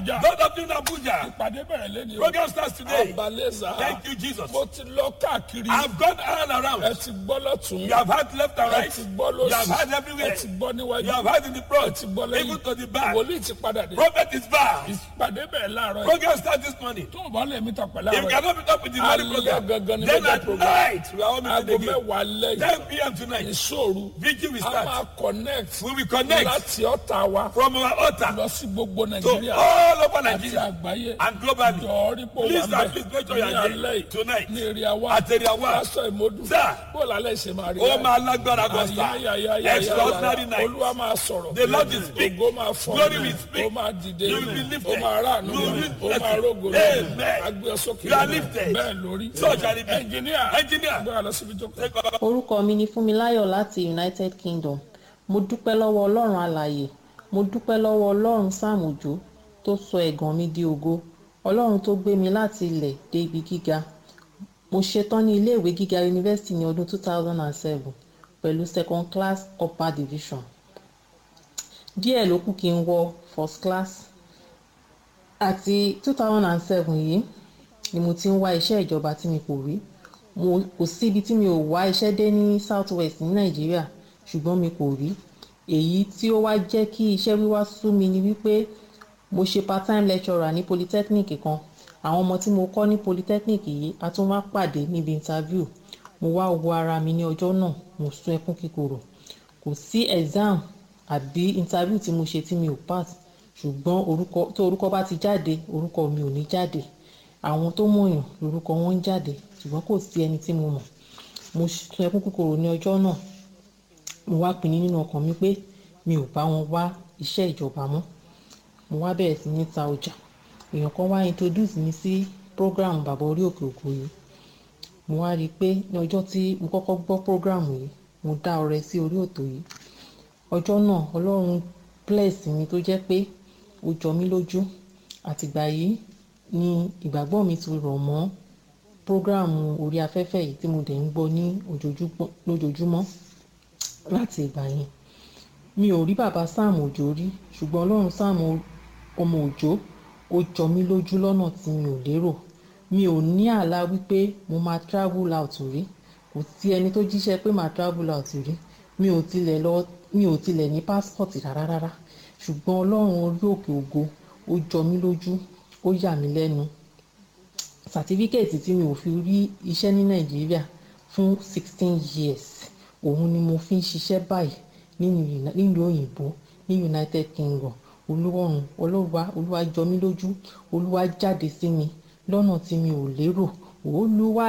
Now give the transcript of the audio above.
Those of you in Abuja, ìpàdé bẹ̀rẹ̀ lẹ́ni o. program starts today. abaleza. Thank you, Jesus. mo ti lọ káàkiri. I've gone all ẹ around. ti gbọ́ lọ́tún. You have had left and ẹ right. ti gbọ́ You have lọ́sì. had everywhere. ẹ ti gbọ́ níwájú. You have had in the ẹ front, ti gbọ́ even lẹ́yìn. to the back. wòlíì ti padà dé. Prophet is back. ìpàdé bẹ̀rẹ̀ láàárọ̀ yìí. Program starts this morning. tó o bá lè mi tàn pẹ̀lú If you àárọ̀ yìí. cannot meet up with the morning alẹ́ program, gangan ni then mega at program. night we are all aago meeting again. mẹ́wàá lẹ́yìn. 10 p.m. tonight. ìṣòro. Vigil will a máa start. connect. We will connect láti ọ̀tà wa. from our altar lọ sí gbogbo to nàìjíríà. all over àti Nigeria àgbáyé. and globally. jọ̀ọ́rí pò wà Please, sir, mẹ́. please make sure you ní are alẹ́ there yìí. tonight. ní èrè wa. At area one. pásítọ̀ ìmọ̀dù. Sir. bó lálẹ́ ṣe máa rí Ó báyìí. máa lágbára gọ́sà. Extraordinary night. olúwa máa sọ̀rọ̀. The Lord will speak. ògo máa fọ̀. Glory will speak. ó máa dìde. You will be lifted. ó máa ráàánú. You will be ó máa blessed. rógo. Amen. agbé ọ sókè. You are lifted. bẹ́ẹ̀ lórí. So shall it be. ẹnjìníà. Engineer. gbọ́dọ̀ lọ síbi jókòó. Take over. orúkọ mi ni fúnmiláyọ̀ láti united kingdom mo dúpẹ́ lọ́wọ́ ọlọ́run alàyè mo dúpẹ́ lọ́wọ́ ọlọ́run sam òjó tó sọ ẹ̀gàn mi di ògo ọlọ́run tó gbé mi láti ilẹ̀ dé ibi gíga mo ṣetán ní iléèwé gíga yunifásitì ní ọdún 2007 pẹ̀lú second class upper division díẹ̀ ló kù kí n wọ first class àti 2007 yìí ni mo ti ń wá iṣẹ́ ìjọba tí mi kò rí mo kò síbi tí mi ò wá iṣẹ́ dé ní south west ní nàìjíríà ṣùgbọ́n mi kò rí èyí tí ó wá jẹ́ kí iṣẹ́ wíwá sú mi ni wípé mo ṣe part time lecturer ní polytechnic kan àwọn ọmọ tí mo kọ́ ní polytechnic yìí a tún wá pàdé níbi interview mo wá wo ara mi ní ọjọ́ náà mo sún ẹkún kíkorò kò sí exam àbí interview tí mo ṣe tí mi ò pass ṣùgbọ́n orúkọ tó orúkọ bá ti jáde orúkọ mi ò ní jáde àwọn tó mọ̀yàn lórúkọ wọn ń jáde ṣùgbọ́n kò sí ẹni tí mo mọ̀ mo sun ẹkún kúkúrò ní ọjọ́ náà mo wá pinnu nínú ọkàn mi pé mi ò bá wọn wá iṣẹ́ ìjọba mọ́ mo wá bẹ̀rẹ̀ sí ní ta ọjà èèyàn kan wá introduce mi sí program bàbá orí òkè òkú yìí mo wá rí i pé ní ọjọ́ tí mo kọ́kọ́ gbọ́ program yìí mo dá ọrẹ sí orí òtò yìí ọjọ́ náà ọlọ́run bless mi tó jẹ́ pé ó jọ mí lójú àtìgbà yìí ni ìgbàgbọ́ mi ti rọ̀ mọ́ prógráàmù orí afẹ́fẹ́ yìí tí mo dẹ̀ ń gbọ́ ní ojoojúmọ́ lójoojúmọ́ láti ìgbà yẹn mi ò rí bàbá sam òjò rí ṣùgbọ́n ọlọ́run sam ọmọ òjò ó jọ mí lójú lọ́nà tí mi ò lérò mi ò ní àlá wípé mo máa travel out rí kò sí ẹni tó jíṣẹ́ pé máa travel out rí mi ò tilẹ̀ lọ mi ò tilẹ̀ ní passport rárá rárá ṣùgbọ́n ọlọ́run orí òkè ògo ó jọ mí lójú ó yà mí lẹ́nu sàtífíkẹ́ẹ̀tì tí mi ò fi rí iṣẹ́ ní nàìjíríà fún sixteen years òun ni mo fi ń ṣiṣẹ́ báyìí nílùú òyìnbó ní united kingdom olúwọ̀run olúwa olúwa jọ mí lójú olúwa jáde sí mi lọ́nà tí mi ò lérò olúwa